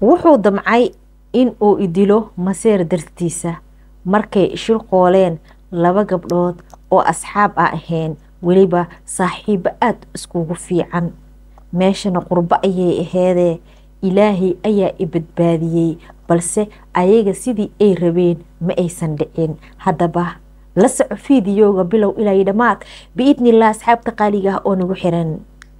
wuxuu damcay in uu idilo maseer dartiisa markay shirqooleen laba gabdhood oo asxaab a ahayn weliba saaxiibo aada iskugu fiican meeshana qurbo ayay aheedee ilaahay ayaa i badbaadiyey balse ayaga sidii ay rabeen ma aysan dhicin haddaba la soco fiidiyooga bilow ilaa dhammaad biidnillah asxaabta qaaliga ah oo nagu xiran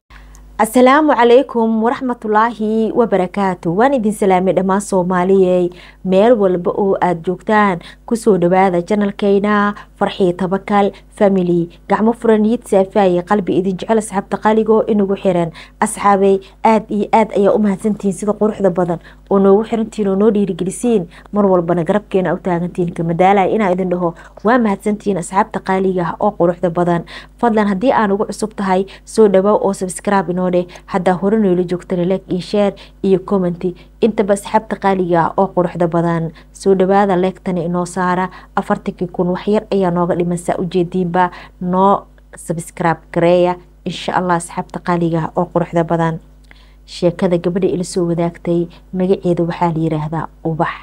asalaamu calaykum waraxmatulaahi wabarakaatu waan idin salaamay dhammaan soomaaliyey meel walba oo aada joogtaan kusoo dhawaada janalkeyna farxii tabakal family gacmo furan niyad saafaaye qalbi idin jecel asxaabta qaaligo inagu xiran asxaabey aada iyo aad ayaa u mahadsantihiin sida quruxda badan oo noogu xirantihiin oo noo dhiirigelisiin mar walbana garabkeena u taagantihiin kamadaalaya inaa idin dhaho waa mahadsantihiin asxaabta qaaliga ah oo quruxda badan fadlan haddii aan ugu cusub tahay soo dhawaa oo sabscribe inoo dheh haddaa hore noola joogtana like iyo share iyo commenty intaba asxaabta qaaliga ah oo quruxda badan soo dhawaada leegtana inoo saara afartankii kun waxyar ayaa nooga dhiman saa ujeediinba noo sabscribe gareeya insha allah asxaabta qaaliga ah oo quruxda badan sheekada gabadha ila soo wadaagtay magaceeda waxaa la yiraahdaa ubax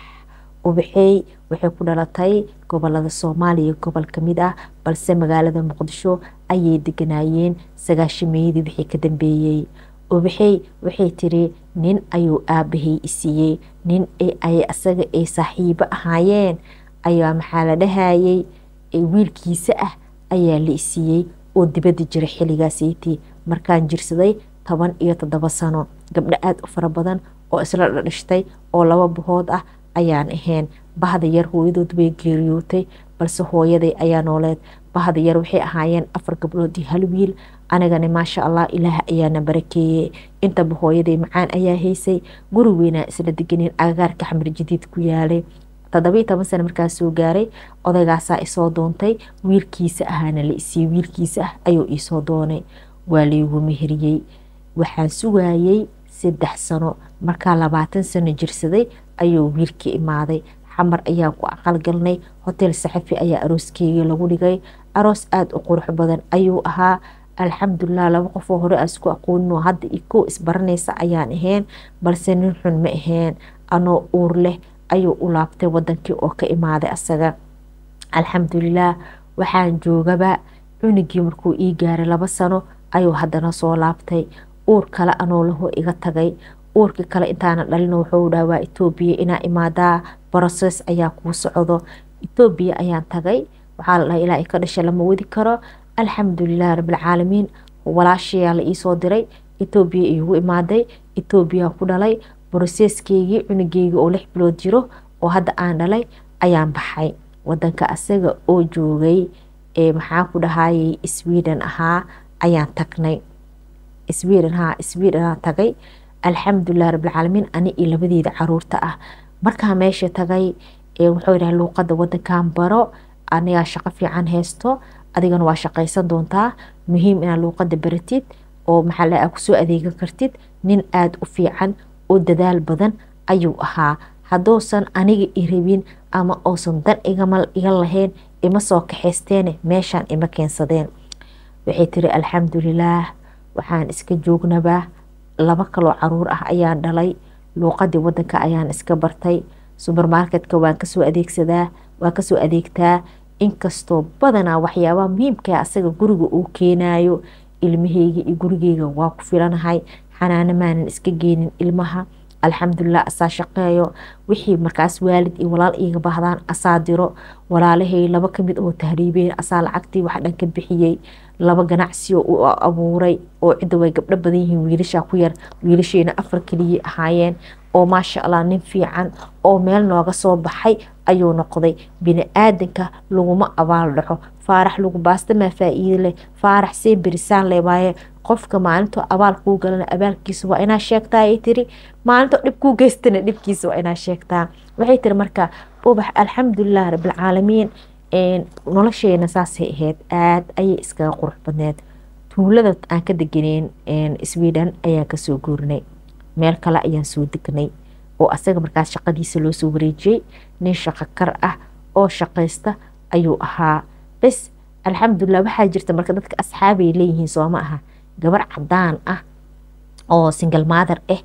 ubaxey waxay ku dhalatay gobolada soomaaliya gobol kamid ah balse magaalada muqdisho ayay deganaayeen sagaashameeyadii wixii ka dambeeyey ubaxey waxay tiri nin ayuu aabahay isiiyey nin asaga ay saaxiibo ahaayeen ayaa maxaa la dhahayay wiilkiisa ah ayaa la isiiyey oo dibada jira xilligaaseytii markaan jirsaday toban iyo toddoba sano gabdho aada u fara badan oo isla dhadhashtay oo laba bahood ah ayaan ahayn bahda yar hooyadood way geeriyootay balse hooyaday ayaa nooleed bahda yar waxay ahaayeen afar gabdhood iyo hal wiil anigana maasha allah ilaah ayaana barakeeyey intaba hooyaday macaan ayaa haysay guri weynaa isla deganeen agagaarka xamar jadiid ku yaalay toddobiyi toban sano markaas soo gaaray odaygaasaa isoo doontay wiilkiisa ahaana la isiiyey wiilkiisa ah ayuu iisoo doonay waa laygu meheriyey waxaan sugaayey saddex sano markaa labaatan sano jirsaday ayuu wiilkii imaaday xamar ayaan ku aqalgalnay hotel saxafi ayaa arooskeygii lagu dhigay aroos aada u qurux badan ayuu ahaa alxamdulilah laba qofoo hore aan isku aqoonin oo hadda ikow isbaranaysa ayaan ahayn balse nin xun ma ahayn anoo uur leh ayuu u laabtay wadankii oo ka imaaday asaga alxamdulilah waxaan joogaba cunigii markuu ii gaaray laba sano ayuu haddana soo laabtay uur kale anoo laho iga tagay uurkii kale intaana dhalin wuxuu dhaha waa etoobiya inaa imaadaa broses ayaa kuu socdo etoobiya ayaan tagay waxaa la dhahay ilaa ka dhasha lama wadi karo alxamdulilah rabbilcaalamiin walaashayaa la iisoo diray etoobiya iigu imaaday etoobiya ku dhalay broseskeygii cunugeygii oo lix bilood jiro oo hadda aan dhalay ayaan baxay wadanka asaga oo joogay ee maxaa ku dhahayay sweden ahaa ayaan tagnay sweden haa sweden aa tagay alxamdulilah rabbilcaalamiin ani iyo labadeeda caruurta ah markaa meesha tagay wuxuu yidhaha luuqada wadankan baro anigaa shaqo fiican haysto adigana waa shaqaysan doontaa muhiim inaad luuqada baratid oo maxaa a kusoo adeegan kartid nin aada u fiican oo dadaal badan ayuu ahaa hadduusan aniga i rabin ama uusan dan iga lahayn ima soo kaxaysteene meeshaan ima keensadeen waxay tiri alxamdulilaah waxaan iska joognaba laba kaloo caruur ah ayaan dhalay luuqadii wadanka ayaan iska bartay subermarketka waan kasoo adeegsadaa waan kasoo adeegtaa inkastoo badanaa waxyaabaha muhiimkaa asaga guriga uu keenayo ilmaheyga iyo gurigeyga waa ku filanahay xanaano maanan iska geenin ilmaha alxamdulilah asaa shaqeeyo wixii markaas waalid iyo walaal iiga baahdaan asaa diro walaalahay laba kamid oo tahriibeen asaa lacagtii wax dhan ka bixiyey laba ganacsiyo u abuuray oo cidda way gabdho badan yihiin wiilashaa ku yar wiilashayna afar keliyay ahaayeen oo maasha allah nin fiican oo meel nooga soo baxay ayuu noqday bini-aadanka laguma abaal dhaco faarax lagu baastamaa faa-iide leh faarax see berisaan leh waaye qofka maalinto abaal kuu galana abaalkiisa waa inaa sheegtaa ay tiri maalinto dhib kuu geystana dhibkiisa waa inaa sheegtaa waxay tiri marka ubax alxamdulilah rabbilcaalamiin nolosheena saasay ahayd aada ayay iskaga qurux badneed tuulada aan ka deganeen sweden ayaan kasoo guurnay meel kale ayaan soo degnay oo asaga markaas shaqadiisa loo soo wareejiyey nin shaqo kar ah oo shaqaysta ayuu ahaa bes alxamdulilah waxaa jirta marka dadka asxaabay leeyihiin sooma aha gabar cadaan ah oo single mother ah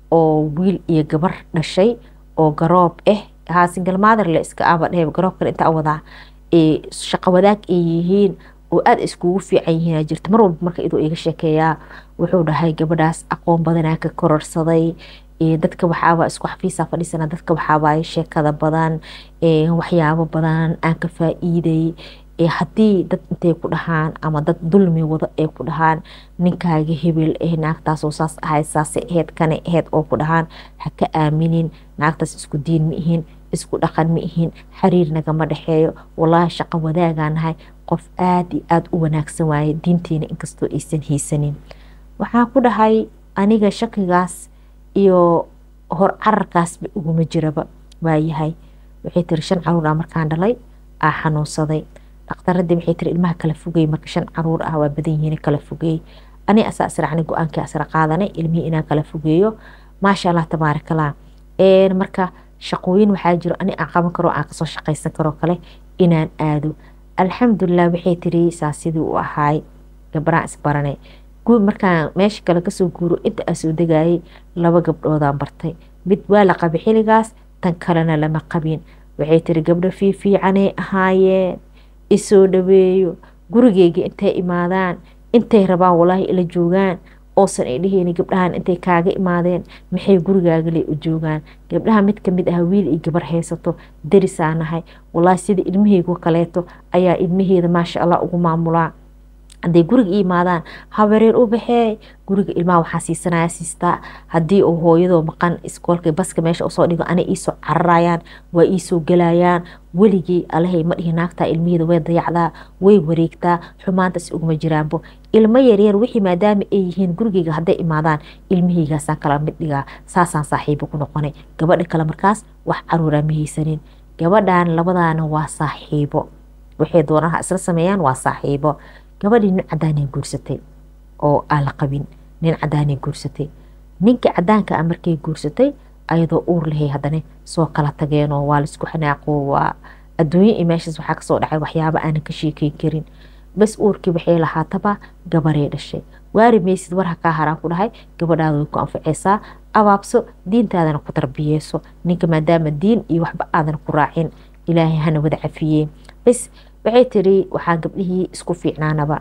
oo wiil iyo gabar dhashay oo garoob ah haa single mother le iska aba dhehe garoobkan intaa wadaa ee shaqo wadaag ay yihiin oo aada iskugu fiican yihiin jirta mar walba marka iduu iga sheekeeyaa wuxuu dhahay gabadhaas aqoon badanaa ka kororsaday dadka waxaaba isku xafiisa fadhiisana dadka waxaaba sheekada badan waxyaabo badan aan ka faa-iiday haddii dad intay ku dhahaan ama dad dulmi wado ay ku dhahaan ninkaaga hebel eh naagtaasoo saas ahayd saasay ahayd kanay ahayd oo ku dhahaan ha ka aaminin naagtaas isku diin ma ihin isku dhaqan ma ihin xiriir nagama dhexeeyo walaahi shaqo wadaagaa nahay qof aada iyo aada u wanaagsan waaye diinteena inkastoo aysan haysanin waxaan ku dhahay aniga shakigaas iyo hor cararkaasba iguma jiraba waayahay waxay tiri shan caruur ah markaan dhalay aa xanuunsaday dhakhtaradii waxay tiri ilmaha kala fogey marka shan caruur ah waa badan yihiin kala fogeey ani asaa israacnay go-aankii asra qaadanay ilmihii inaan kala fogeeyo maasha allah tabaarakallah marka shaqooyin waxaa jiro ani aan qaban karo aan kasoo shaqaysan karo kale inaan aado alxamdulilah waxay tiri saa sidii u ahaay gabaraan isbaranay markaan meesha kale kasoo guuro inta aa soo degayay laba gabdhoodaan bartay mid waa la qabay xiligaas tan kalena lama qabin waxay tiri gabdho fiifiicanay ahaayeen isoo dhaweeyo gurigeyga intay imaadaan intay rabaan walaahi ila joogaan oosan ay dheheyni gabdhahan intay kaaga imaadeen maxay gurigaagale u joogaan gabdhaha mid kamid ah wiil iyo gabar haysato darisaa nahay walaahi sida ilmaheygu kaleeto ayaa ilmaheeda maasha allah ugu maamulaa hadday guriga i imaadaan habareer u baxee guriga ilmaha waxaa siisanaya siistaa haddii uu hooyadoo maqan iskoolka baska meesha usoo dhigo ana iisoo cararayaan waa iisoo gelayaan weligii alahay ma dhihi naagtaa ilmaheeda way dayacdaa way wareegtaa xumaantaas uguma jiraanbo ilmo yaryar wixii maadaama ay yihiin gurigeyga hadday imaadaan ilmaheygaasaan kala mid dhigaa saasaan saaxiibo ku noqonay gabadha kale markaas wax caruuraa ma haysanin gabadhan labadaana waa saaxiibo waxay doonaha isla sameeyaan waa saaxiibo gabadhii nin cadaanay guursatay oo aan la qabin nin cadaanay guursatay ninka cadaanka a markay guursatay ayadoo uur lahay haddana soo kala tageenoo waa laisku xanaaqo waa adduunyo iyo meeshaas waxaa kasoo dhacay waxyaaba aanan ka sheekeyn karin bas uurkii waxay lahaataba gabarey dhashay waari maysid war hakaa haraan ku dhahay gabadhaada way ku anfaceysaa abaabso diintaadana ku tarbiyeyso ninka maadaama diin iyo waxba aadan ku raacin ilaahay hana wada cafiyee bas waxay tiri waxaa gabdhihii isku fiicnaanaba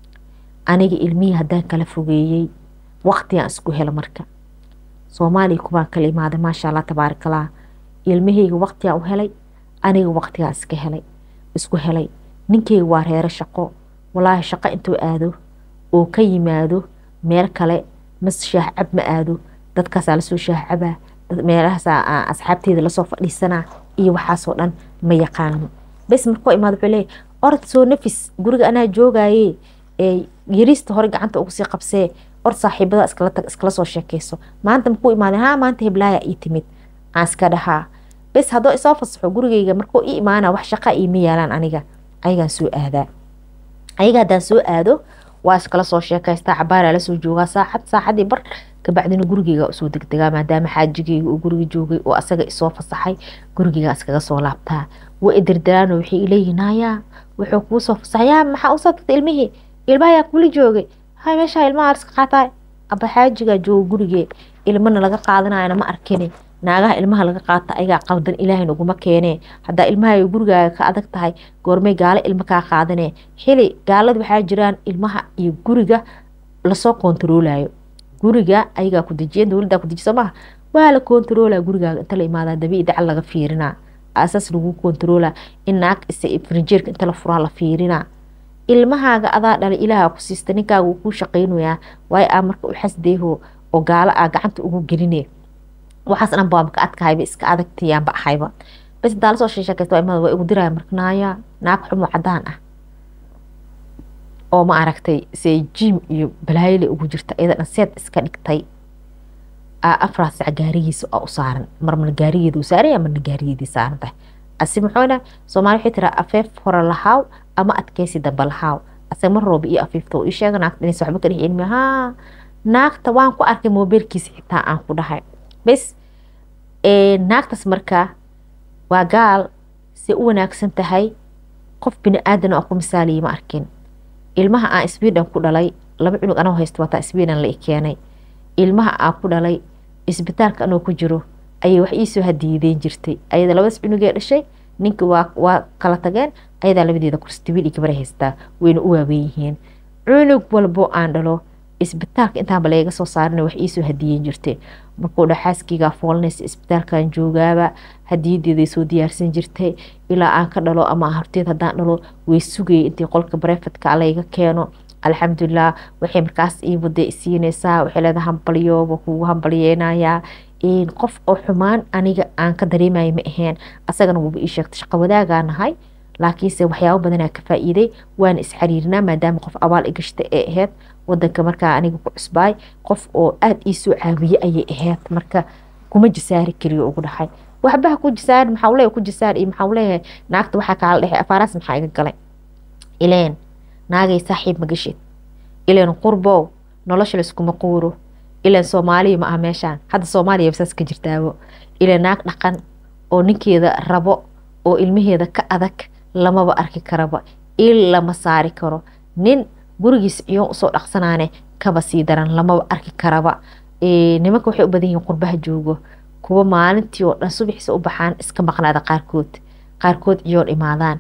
aniga ilmihii haddaan kala fogeeyey waqtigaan isku helo marka soomaaliya kubaan kala imaaday maasha allah tabaarakallah ilmaheyga waqtigaan u helay aniga waqtigaan iska helay isku helay ninkeyga waa reero shaqo walaahi shaqo intuu aado oo ka yimaado meel kale mas shaah cab ma aado dadkaasaa lasoo shaah cabaa meelahaasaa asxaabteeda lasoo fadhiisanaa iyo waxaasoo dhan ma yaqaano bes markuu imaado wuxuu leeyahy orod soo nafis guriga anaa joogaye yariista hore gacanta ugu sii qabsee or saaxiibada iskala tag iskala soo sheekeyso maanta markuu imaadeen haa maanta heblaaya ii timid aan iska dhahaa bes haddoo isoo fasaxo gurigeyga markuu ii imaana wax shaqa iima yaalaan aniga ayagaan soo aadaa ayaga haddaan soo aado waa iskala soo sheekaystaa cabaaraa lasoo joogaa saacad saacadii bar kabacdina gurigeyga usoo degdegaa maadaama xaajigeyga uu guriga joogay oo asaga isoo fasaxay gurigeyga iskaga soo laabtaa wa idirdiraan waxay ileeyihin hayaa wuxuu kuu soo fasaxay yaa maxaa usoo tagtay ilmihii ilmahayaa kula joogay hay meeshaa ilmaha iska qaataa aba xaajigaa jooga gurigee ilmana laga qaadanayana ma arkini naagaha ilmaha laga qaata ayagaa qaldan ilaahayna uguma keenee haddaa ilmaha gurigaaga ka adag tahay goormay gaalo ilmo kaa qaadanee xili gaalada waxaa jiraan ilmaha iyo guriga lasoo kontaroolayo guriga ayagaa ku dejiyan dowladdaa ku dejiso maaha waa la kontaroolaa gurigaaga inta la imaadaa dabii dacal laga fiirinaa asaas lagu kontaroola in naag frinjeerka inta la furaa la fiirinaa ilmahaaga adaa dhalay ilaaha ku siista ninkaaga wuu kuu shaqaynayaa waayo aa marka u xasdeeho oo gaalo aa gacanta ugu geline waxaas dhan baa maka adkahayba iska adagtiyaanba ahayba bas hadaa lasoo sheeshakaysta waa imada waa igu diraya marka naaya naag xumo cadaan ah oo ma aragtay see jim iyo balaayole ugu jirta iyada dhan seed iska dhigtay afraad sac gaarigiisa oo u saaran marmana gaarigeeda u saaraya marna gaarigeedii saaran tahay asi muxuuna soomaali waxay tiraa afeef hore lahaaw ama adkeysi dambe lahaaw asaga mar rooba iyo afiifta oo ii sheega naagta inaysa waxba ka dhex cilmi haa naagta waan ku arkay moobeelkiisa xitaa aan ku dhahay bes naagtaas marka waa gaal se u wanaagsan tahay qof bini aadan oo ku misaaliyay ma arkin ilmaha aan sweden ku dhalay laba cunug anoo haysta wataa sweden la i keenay ilmaha aan ku dhalay isbitaalka anoo ku jiro ayay wax iisoo hadiyadeyn jirtay ayada labadaas cunugee dhashay ninka waa waa kala tageen ayadaa labadeeda kursi wiil iyo gabar haystaa wayna u waaweyn yihiin cunug walbo aan dhalo isbitaalka intaanba layga soo saarina wax iisoo hadiyeyn jirtay markuu dha xaaskeygaa foolanaysa isbitaalkan joogaaba hadiyadeeday soo diyaarsan jirtay ilaa aan ka dhalo ama horteed haddaan dhalo way sugayay intii qolka barefadka layga keeno alxamdulilah waxay markaas ii wada isiinaysaa waxay leedahay hambaliyo waa kugu hambaliyeynayaa qof oo xumaan aniga aan ka dareemaya ma ahayn asagana wuuba ii sheegtay shaqo wadaagaa nahay laakiinse waxyaabo badanaa ka faa'iiday waana isxariirinaa maadaama qof abaal i gashta ee ahayd wadanka markaa aniga ku cusbaay qof oo aada ii soo caawiye ayay ahayd marka kuma jasaari kariyo ugu dhahay waxbaha ku jasaar maxaa leeyahay ku jasaar iyo maxaa leeyahay naagta waxaa kaala dhexay afaaraas maxaa iga galay ileen naagay saaxiib ma gashid ileen qurbow nolosha layskuma quuro ileen soomaaliya ma aha meeshaan hadda soomaaliya saas ka jirtaabo ileen naag dhaqan oo ninkeeda rabo oo ilmaheeda ka adag lamaba arki karaba il lama saari karo nin gurigiisa ciyoon usoo dhaqsanaane kaba sii daran lamaba arki karaba nimanka waxay u badan yihiin qurbaha joogo kuwa maalintii oo dhan subaxiisa u baxaan iska maqnaada qaarkood qaarkood ciyoon imaadaan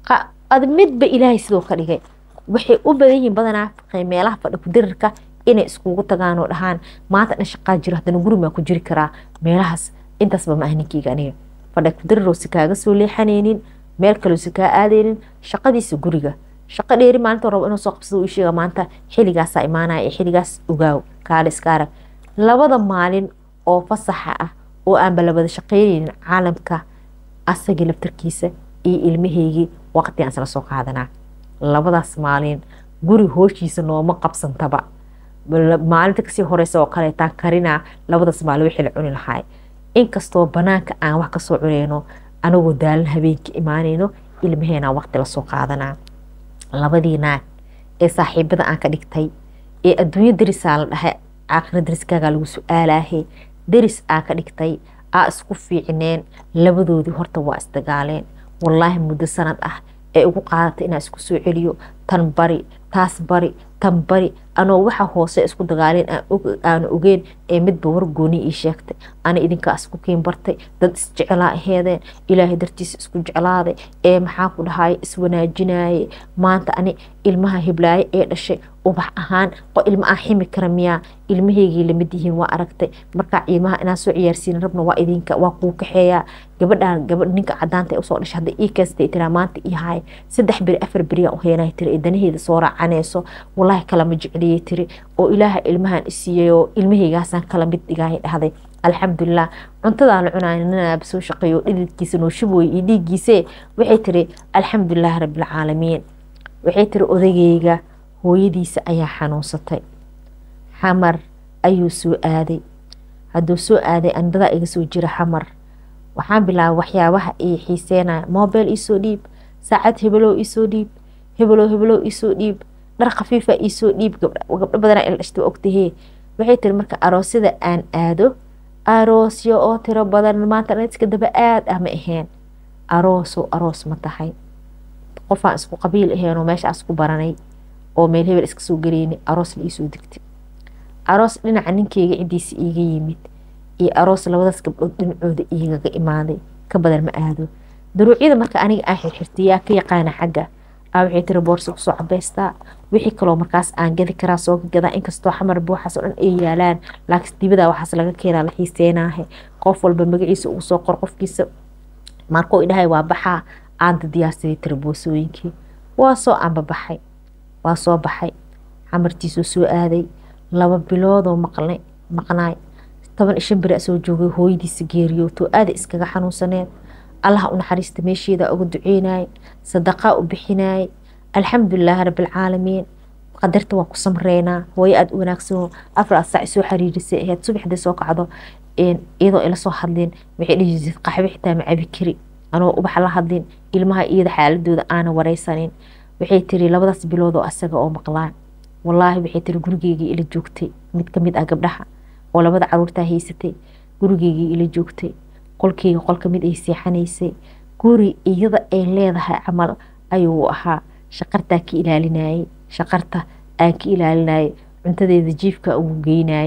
midba ilaahay sidoo ka dhigay waxay u badan yihiin badanaa meelaha fadhi kudirirka inay iskugu tagaan oo dhahaan maanta dhan shaqaa jiro haddana guri maa ku jiri karaa meelahaas intaasba ma ah ninkeyga aniga fadhi kudiriroo si kaaga soo leexanaynin meel kaloo si kaa aadaynin shaqadiisa guriga shaqo dheeri maalinta rabo inuu soo qabsado uu sheega maanta xilligaasaa imaanaya ee xilligaas ogaaw kaale iska arag labada maalin oo fasaxa ah oo aanba labada shaqeynaynin caalamka asagii laftarkiisa iyo ilmaheygii waqti aan isla soo qaadanaa labadaas maalin guri hooshiisa nooma qabsantaba maalinta kasii horeysa oo kaleetaan karinaa labadaas maalin wixii la cuni lahaay inkastoo banaanka aan wax kasoo cuneyno anagoo daalan habeenka imaanayno ilmaheenaa waqti lasoo qaadanaa labadii naag ee saaxiibada aan ka dhigtay ee adduunyo darisaa la dhahay aakhira dariskaagaa lagu su-aalaahe daris aa ka dhigtay aa isku fiicneen labadoodii horta waa isdagaaleen wallaahi muddo sanad ah ee ugu qaadatay inaa isku soo celiyo tan bari taas bari tan bari anoo waxa hoose isku dagaaleen aana ogeen ee midba wargooni ii sheegtay ana idinkaa isku kiin bartay dad isjecelaa aheedeen ilaahay dartiisa isku jeclaaday ee maxaa ku dhahay iswanaajinaye maanta ani ilmaha hiblaaye ee dhashay ubax ahaan ilma aan ximi kara miyaa ilmaheygii lamid yihiin waa aragtay markaa ilmaha inaan soo ciyaarsiin rabna waa idinka waa kuu kaxeeyaa gabadhaan gabadh ninka cadaanta ee usoo dhashay hadda ii keestay tiraa maanta ii haay saddex beri afar beriyaa u heenay tiri ee danaheeda soo raacanayso wallaahi kalama jecliyey tiri oo ilaaha ilmahan isiiyey oo ilmaheygaasaan kala mid dhigaahay dhahday alxamdulilah cuntadaa la cunaay ninaaba soo shaqeeyo dhididkiisa noo shubooye iyo dhiiggiise waxay tiri alxamdulilah rabbilcaalamiin waxay tiri odageyga hooyadiisa ayaa xanuunsatay xamar ayuu soo aaday hadduu soo aaday andadaa iga soo jira xamar waxaan bilaabay waxyaabaha ii xiiseenaya mobile iisoo dhiib saacad hebelow iisoo dhiib hebelow hebelow iisoo dhiib dhar khafiifa iisoo dhiib gabdho badanaa ila dhashta ogtahee waxay tiri marka aroosyada aan aado aroosyo oo tiro badan maanta iska daba aad ah ma ahayn aroosoo aroos ma tahay qofaan isku qabiil ahaynoo meeshaas ku baranay oo meel hebel iska soo galeynay aroos la iisoo degtay aroos dhinaca ninkeyga cidiisa iiga yimid iyo aroos labadaas gabdhood dhinacooda iigaga imaaday ka badan ma aado daruucyada marka aniga aan xirxirtay yaa ka yaqaana xagga aa waxay tiri boorsa kusoo cabeystaa wixii kaloo markaas aan gadi karaa soo gadaa inkastoo xamar buuxaas oo dhan ay yaalaan laakiin dibada waxaas laga keenaa la xiiseenaahe qof walba magaciisa ugu soo qor qofkiisa markuu idhahay waa baxaa aanta diyaarsaday tiri boosooyinkii waa soo aanbabaxay waa soo baxay xamartiisuu soo aaday laba biloodoo maqnay maqnaay toban ishan beri soo joogay hooyadiisa geeriyootoo aada iskaga xanuunsaneed allaha u naxariista meesheeda uga duceynayay sadaqaa u bixinayay alxamdulilaahi rabbilcaalamiin qadarta waa ku samreynaa hooyo aada u wanaagsanoo afar saac soo xariirisay aheyd subaxdii soo kacdo iyadoo ila soo hadlin waxay dhihi jirtay qaxwe xitaa ma cabi kari anoo ubax la hadlin ilmaha iyada xaaladooda aana wareysanin waxay tiri labadaas bilood oo asaga oo maqlaan wallaahi waxay tiri gurigeygii ila joogtay mid kamid ah gabdhaha oo labada caruurtaa haysatay gurigeygii ila joogtay qolkeyga qol kamid ay seexanaysay guri iyada ay leedahay camal ayuu ahaa shaqartaa ka ilaalinayay shaqarta aan ka ilaalinayay cuntadeeda jiifka ugu geynayay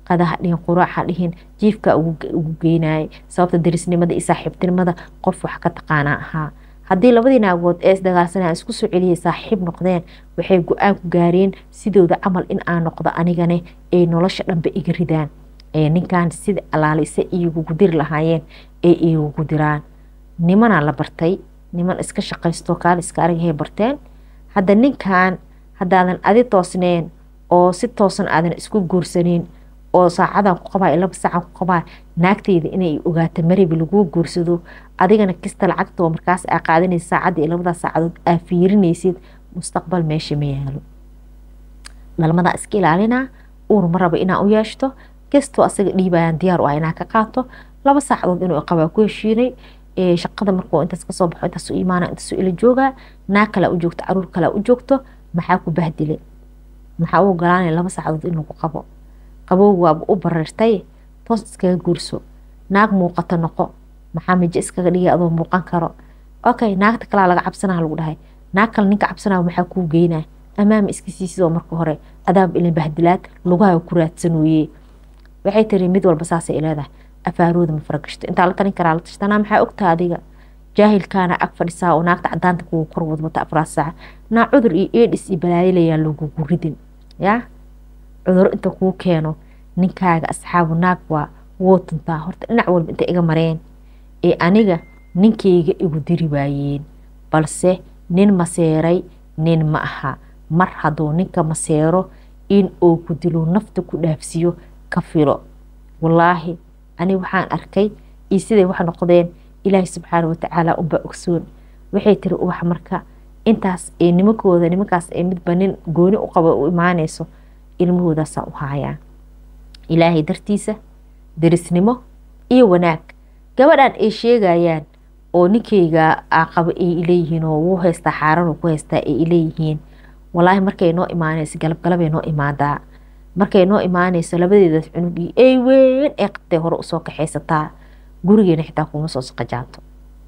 qadaha dhihin quraaxa dhihin jiifka ugu geynayay sababta darisnimada iyo saaxiibtinimada qof wax ka taqaanaa ahaa haddii labadii naagood ee isdagaalsanaa isku soo celiyay saaxiib noqdeen waxay go-aan ku gaareen sidooda camal in aan noqdo anigane ay nolosha dhanba iga ridaan ee ninkan sida alaalise igugu diri lahaayeen ee igugu diraan nimanaa la bartay niman iska shaqaysto kaal iska aragahay barteen hadda ninkan haddaadan adi toosneen oo si toosan aadan isku guursanin oo saacadan ku qabaa laba saacan ku qabaa naagteyda inay ogaato maribi laguu guursado adigana kista lacagtoo markaas aa qaadanaysa saacadda iyo labadaas saacadood aa fiirinaysid mustaqbal meesha ma yaalo dhalmadaa iska ilaalinaa uur ma raba inaa u yeeshto kastoo asaga dhiibayaan diyaar u ah inaa ka qaato laba saacadood inuu qabaa ku heshiinay shaqada markuu intaas kasoo baxo intaas u imaana intaas ila joogaa naag kalaa u joogto caruur kalaa u joogto maxaa ku bahdile maxaa u ogolaanaya laba saacadood in lagu qabo qabowg waaba u bareertay toos iskaga guurso naag muuqato noqo maxaa mijo iskaga dhigay adoo muuqan karo okay naagta kalaa laga cabsanaa lagu dhahay naag kale ninka cabsanaa maxaa kuu geynaa amaama iska siisidoo marka hore adaab ilin bahdilaad lugaha ku raadsanooye waxay tiri mid walba saasay leedahay afaarooda ma faragashto intaa la talin karaa la tashtanaa maxaa ogtaa adiga jaahilkaana ag fadhisaa oo naagta cadaanta kugu kor wadwata afraad saaca naa cudur iyo eedhis iyo balaayilayaa lagugu ridin yaa cuduro inta kuu keeno ninkaaga asxaabu naag waa woo tuntaa horta dhinac walba inta iga mareen ee aniga ninkayga igu diri waayeen balse nin maseeray nin ma aha mar hadduu ninka maseero in uu ku dilo nafta ku dhaafsiyo ka filo wallaahi ani waxaan arkay iyo siday wax noqdeen ilaahay subxaana watacaala unbaa ogsoon waxay tiri ubax marka intaas ee nimankooda nimankaas ee midba nin gooni u qaba u imaanayso ilmahoodaasaan u haayaa ilaahay dartiisa derisnimo iyo wanaag gabadhan ay sheegayaan oo ninkayga qabo ay ileeyihiin oo wuu haystaa xaaran ku haystaa ay ileeyihiin walaahi markay noo imaanayso galabgalabay noo imaadaa markay noo imaanayso labadeedaas cunugii ay weyn ee qabtay hore usoo kaxaysataa gurigeena xitaa kuma soo saqajaanto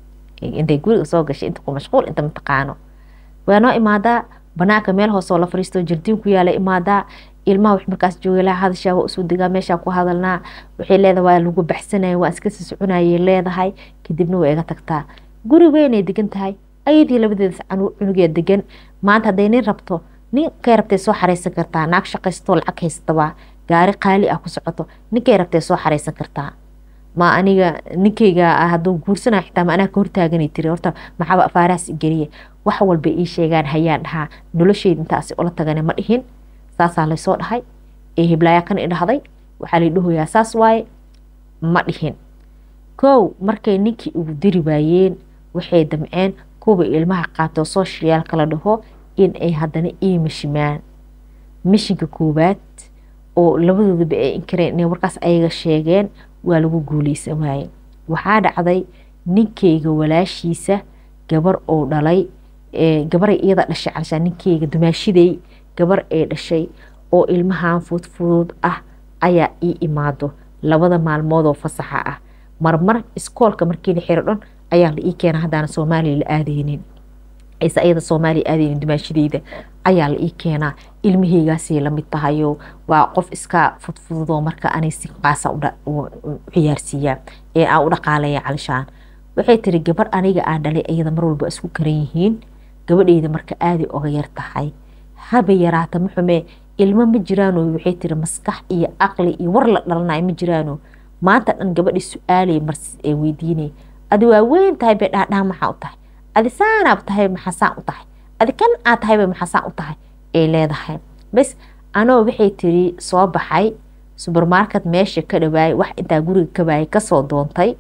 intay guriga soo gashay inta ku mashquul inta mataqaano waa noo imaadaa banaanka meel hoosoo la fariisto jardiin ku yaala imaadaa ilmaha wax markaas joogay laha hadashaa waa usoo degaa meeshaa ku hadalnaa waxay leedahay waa lagu baxsanaya waa iska sii soconayay leedahay kadibna waa iga tagtaa guri weynay degan tahay ayadii labadeedas cunugee degan maanta hadday nin rabto ninkay rabtay soo xaraysan kartaa naag shaqaystoo lacag haystabaa gaari qaali ah ku socoto ninkay rabtay soo xaraysan kartaa ma aniga ninkayga hadduu guursanaya xitaa ma anaa ka hortaaganay tiri horta maxaaba afaarahaas geliya wax walba ii sheegaan hayaan dhahaa nolosheyda intaasi ula tagane ma dhihin saasaa laysoo dhahay ee hiblaayaa kan idhahday waxaa lay dhahoyaa saas waaye ma dhihin kow markay ninkii ugu diri waayeen waxay damceen kuwa ilmaha qaatoo sooshiyaal kala dhaho in ay haddana ii mishimaan mishinka koowaad oo labadoodaba ay inkareen inay warkaas ayaga sheegeen waa lagu guuleysan waaye waxaa dhacday ninkayga walaashiisa gabar oo dhalay gabaray iyada dhashay calshaa ninkayga dumaashiday gabar ee dhashay oo ilmahan fudfudud ah ayaa ii imaado labada maalmoodoo fasaxa ah marmar iskoolka markii la xiro dhan ayaa la ii keena haddaana soomaaliya la aadeynin ayse ayada soomaaliya aadeynin dumaashideyda ayaa la ii keenaa ilmaheygaasay lamid tahayo waa qof iska fudfududoo marka anay si qaasa u ciyaarsiiyaa ee aan u dhaqaalaya calishaan waxay tiri gabar aniga aan dhalay iyada mar walba isku karan yihiin gabadheyda marka aaday oga yar tahay haba yaraata maxume ilmo ma jiraano waxay tiri maskax iyo aqli iyo war la dhalanayo ma jiraano maanta dhan gabadhii su-aalay marsi ee weydiinay adi waa weyn tahay bay dhaadhaa maxaa u tahay adi saanaab tahay maxasaan u tahay adi kan aad tahay bay maxasaan u tahay ay leedahay bas anoo waxay tiri soo baxay subermarket meesha ka dhawaayay wax intaa guriga ka waayay kasoo doontay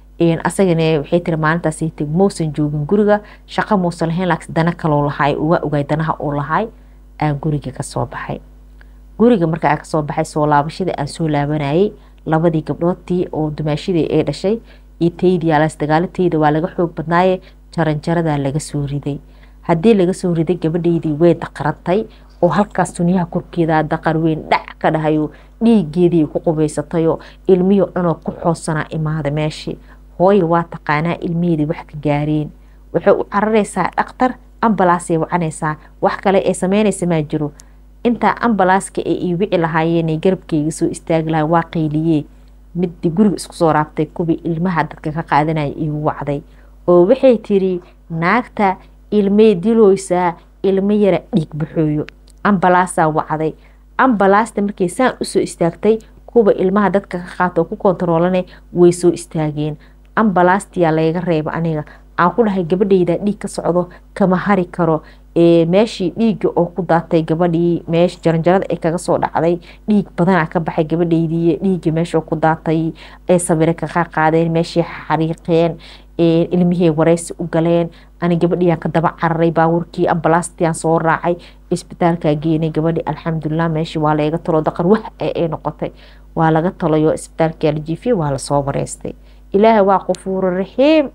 asagana waxay tiri maalintaas teg muusan joogin guriga shaqo muusan lahayn laakiin dana kaloo lahay waa ogaay danaha uu lahay aan guriga kasoo baxay guriga marka aan kasoo baxay soo laabashadii aan soo laabanayay labadii gabdhoodtii oo dumaashidii ee dhashay iyo taydii alaas dagaalateyda waa laga xoog badnaaye jaranjaradaa laga soo riday haddii laga soo riday gabadheydii way daqarantay oo halkaas tuniyaha korkeeda daqar weyn dhac ka dhahayo dhiigeedii ku qubaysatayoo ilmihii dhanoo ku xoossanaa imaada meeshii hooyo waa taqaanaa ilmiheedii wax ka gaareen waxay u cararaysaa dhaktar ambalaasay wacanaysaa wax kale ee sameynaysa maa jiro intaa ambalaaska ee ii wici lahaayeenay garabkayga soo istaagi lahay waa qayliyee midii guriga isku soo raabtay kuwii ilmaha dadka ka qaadanaya iigu wacday oo waxay tiri naagta ilmay diloysaa ilmo yara dhiig baxooyo ambalaasaa wacday ambalaasta markay saan usoo istaagtay kuwa ilmaha dadka ka qaata oo ku kontaroolana way soo istaageen ambalaastiyaa layga reeba aniga aan ku dhahay gabadhayda dhiig ka socdo kama hari karo meeshii dhiigga oo ku daatay gabadhii meesha jaranjarada ay kaga soo dhacday dhiig badanaa ka baxay gabadhaydii dhiigga meesha ku daatay ay sabire kaqa qaadeen meeshii xariiqeen ilmihii wareysi u galeen ani gabadhiyaa ka daba cararay baabuurkii ambalaastiaan soo raacay isbitaalkaa geenay gabadhi alxamdulilah meeshii waa laga talo daqar wax ay noqotay waa laga talayo isbitaalkaa la jiifiyey waa lasoo wareystay ilaahay waa qafuuro raxiim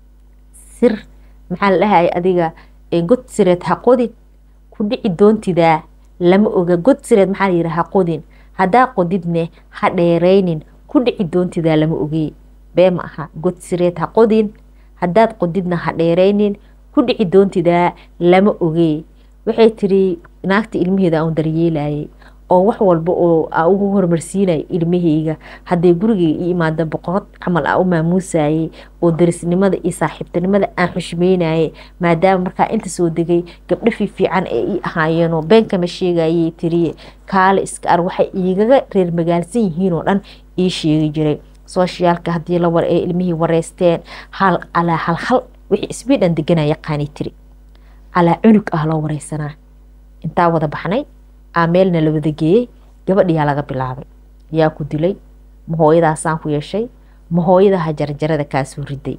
sir maxaa la dhahay adiga god sireed ha qodin ku dhici doontidaa lama oga god sireed maxaa layidhi ha qodin haddaa qodidne ha dheeraynin ku dhici doontidaa lama ogey bee ma aha god sireed ha qodin haddaad qodidna ha dheeraynin ku dhici doontidaa lama ogey waxay tiri naagta ilmaheeda aan daryeelayay oo wax walba oo aa ugu horumarsiinaya ilmahayga hadday gurigayga ii imaada boqorad camal aa u maamuusayay oo darisnimada iyo saaxiibtinimada aan xushmeynayay maadaama markaa inta soo degay gabdho fiifiican ee ii ahaayeenoo beenkama sheegayay tiriye kaale iska ar waxay iigaga reer magaalsan yihiin oo dhan ii sheegi jiray sooshiyaalka haddii la war ee ilmihii wareysteen hal calaa halhal wixii isbiidhan deganaa yaqaanay tiri calaa cunug ah loo wareysanaa intaa wada baxnay aa meelna la wada geeyey gabadhiyaa laga bilaabay yaa ku dilay ma hooyadaasaan ku yeeshay ma hooyadaha jarjarada kaasoo riday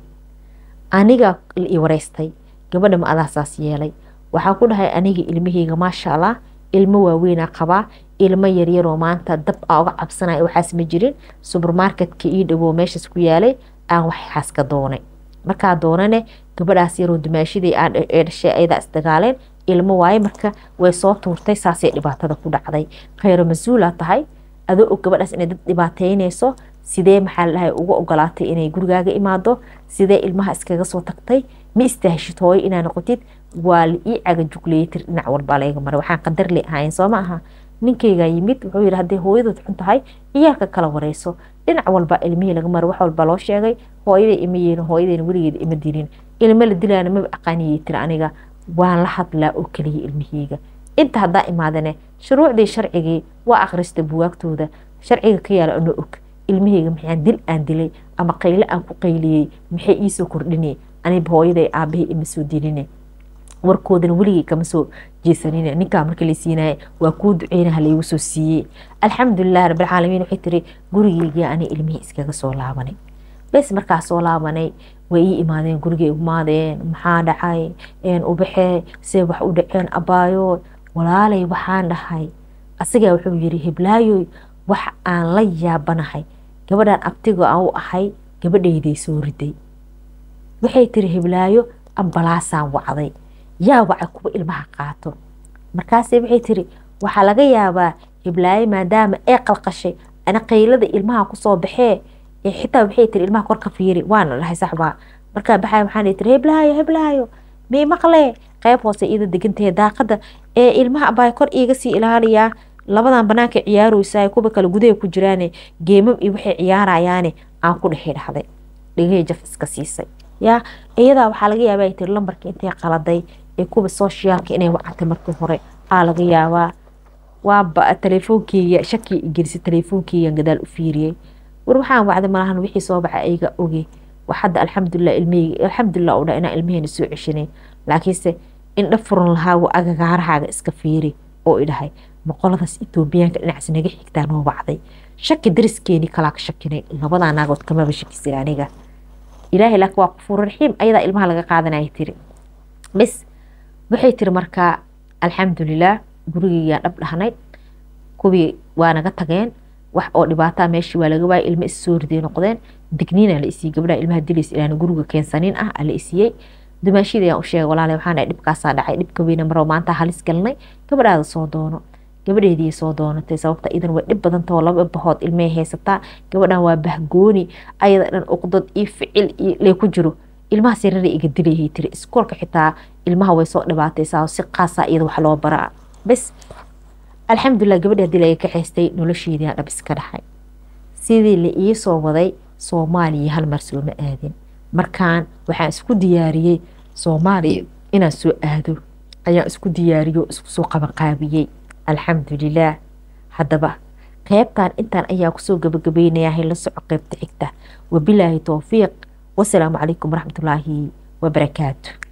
aniga i wareystay gabadha ma adaasaas yeelay waxaa ku dhahay aniga ilmahayga maasha allah ilmo waaweynaa qabaa ilmo yaryaroo maanta dab aa uga cabsanaya waxaas ma jirin subermarketka ii dhawow meeshaas ku yaalay aan waxaas ka doonay markaa doonane gabadhaas yaroo dumaashidii aan ee dhashay ayadaa isdagaaleen ilmo waaye marka way soo tuurtay saasay dhibaatada ku dhacday khayro mas-uulaa tahay adoo og gabadhaas inay dad dhibaateynayso sidee maxaa la dhahay uga ogolaatay inay gurigaaga imaado sidee ilmaha iskaga soo tagtay ma istaahishid hooyo inaa noqotid waa la ii caga jugleeyatir dhinac walbaa layga maray waxaan qadar le ahayn soo ma aha ninkaygaa yimid wuxuu yidhi hadday hooyadood xun tahay iyaalka kala wareyso dhinac walba ilmihii laga maray wax walba loo sheegay hooyaday ima yeelin hooyadayna weligeeda ima dilin ilmo la dilaana maba aqaaniyay tiri aniga waan la hadlaa oo keliya ilmaheyga inta haddaa imaadane shuruucdii sharcigii waa akhrista buwaagtooda sharciga ka yaala ano og ilmaheyga maxaan dil aan dilay ama qayle aan ku qayliyey maxay iisoo kordhinay aniba hooyaday aabahey ima soo diline warkoodana weligay kama soo jeesanine ninkaa markii la siinaya waa kuu duceynaha laygu soo siiyey alxamdulilah rabbilcaalamiin waxay tiri gurigeygii ani ilmihii iskaga soo laabanay bes markaa soo laabanay way ii imaadeen gurigay imaadeen maxaa dhacay ubaxee see wax u dhaceen abaayo walaalay waxaan dhahay asagaa wuxuu yiri hiblaayoy wax aan la yaabanahay gabadhan abtiga aan u ahay gabadhayday soo riday waxay tiri hiblaayo ambalaasaan wacday yaa wacay kuwa ilmaha qaato markaase waxay tiri waxaa laga yaabaa hiblaayo maadaama ee qalqashay ana qaylada ilmaha kusoo baxee xitaa waxay tiri ilmaha kor ka fiiri waana dhahay saxbaa markaa baxay waxaan tiri heblaayo heblaayo mii maqlee qayb hoose iyada degantahe daaqada ee ilmaha abaa kor iiga sii ilaaliyaa labadan banaanka ciyaaroysaa kuwa kale gudaha ku jiraane geemam iyo waxay ciyaarayaane aan ku dhehi dhahday dhegahey jaf iska siisay yaa iyadaa waxaa laga yaabaa ay tiri lambarka intay qaladay ee kuwa soshiyaalka inay wacatay markii hore aa laga yaabaa waa teleefoonkeyga shaki igelisay teleefoonkeygan gadaal u fiiriyey war waxaan wacday malahan wixii soo baxa ayaga oge waxadda alxamdulilah ilmaheyga alxamdulilah u dha inaan ilmaheena soo ceshanay laakiinse indha furan lahaagu agagaarahaaga iska fiiri oo idhahay boqoladaas etoobiyaanka dhinacaas naga xigtaa noo wacday shaki dariskeeni kalaa ka shakinay labadaa naagood kamaba shakisin aniga ilaahay laakiin waa qafuur raxiim ayadaa ilmaha laga qaadanaya tiri bes waxay tiri markaa alxamdulilah gurigeygaan dhab dhahnay kuwii waa naga tageen wax oo dhibaataa meeshii waa laga waayay ilmo is soo riday noqdeen digniina la isiiyey gabdhaha ilmaha dilays ilaana guriga keensanin ah la isiiyey dumaashida ayaan u sheegay walaale waxaan dhahay dhibkaasaa dhacay dhibka weyna maroo maanta halis galnay gabadhaada soo doono gabadheedii soo doonatay sababta idan way dhib badantao laba bahood ilmay haysataa gabadhan waa bahgooni ayada dhan uqdad iyo ficil iyo lee ku jiro ilmahaas yarara iga dilayhay tiri iskoolka xitaa ilmaha way soo dhibaataysaa si qaasaa iyada wax loo baraa bes alxamdulilah gabadhi haddii laga kaxaystay nolosheedii dhab iska dhaxay sidii la ii soo waday soomaaliya hal mar sooma aadin markaan waxaan isku diyaariyey soomaaliya inaan soo aado ayaan isku diyaariyo isku soo qabanqaabiyey alxamdulilaah haddaba qeybtan intaan ayaa kusoo gabagabaynayaa hay la soco qeybta xigta wabilaahi towfiiq wasalaamu calaykum waraxmatullaahi wabarakaatu